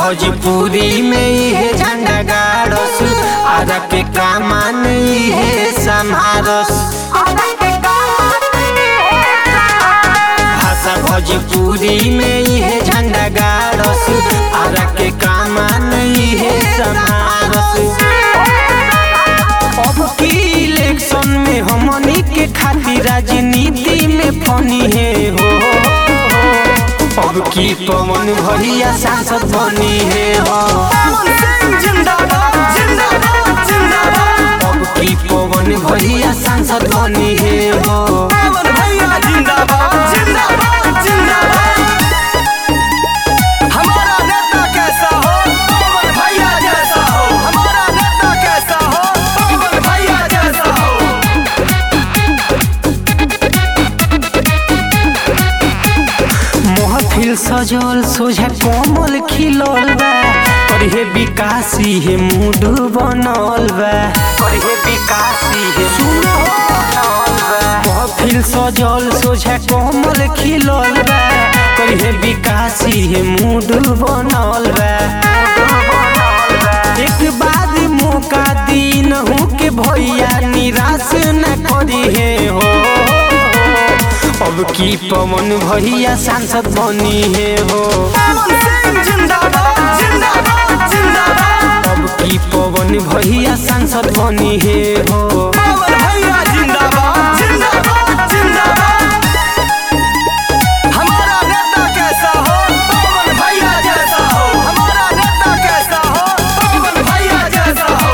भोजपुरी में इहे झंडा गाड़स आरा के कामान इहे समारस भाषा भोजपुरी में इहे झंडा गाड़स आरा के कामान इहे समारस अब की इलेक्शन में हमनी के खातिर राजनीति में फनी है हो अब की पवन भैया सांसद बनी है हो अब की पवन भैया सांसद बनी है हो हमारा नेता कैसा हो पवन भैया जैसा हो हमारा नेता कैसा हो पवन भैया जैसा हो महफिल सजल सोझा कोमल खिलल बा करे विकासी हे मूड बनल बा करे विकासी हे सुनो महफिल सजल सोझा कोमल खिलल बा करे विकासी हे मूड बनल बा एक बाद मौका दिन हो के भैया निराश न करी है हो अब की पवन भैया सांसद बनी है हो पवन सिंह जिंदाबाद जिंदाबाद जिंदाबाद अब की पवन भैया सांसद बनी है हो पवन भैया जिंदाबाद जिंदाबाद जिंदाबाद हमारा नेता कैसा हो पवन भैया जैसा हो हमारा नेता कैसा हो पवन भैया जैसा हो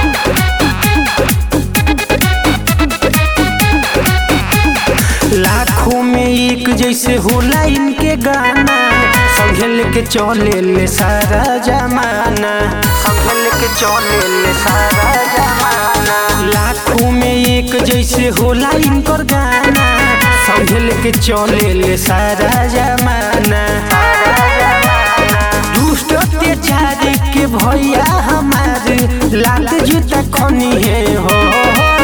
लाखों में एक जैसे होला इनके गाना संगे लेके चले ले सारा जमाना संगे लेके चले ले सारा जमाना लाखों में एक जैसे होला इनकर गाना संगे लेके चले ले सारा जमाना दुष्ट अत्याचार के भैया हमारे लात जूता खनी है हो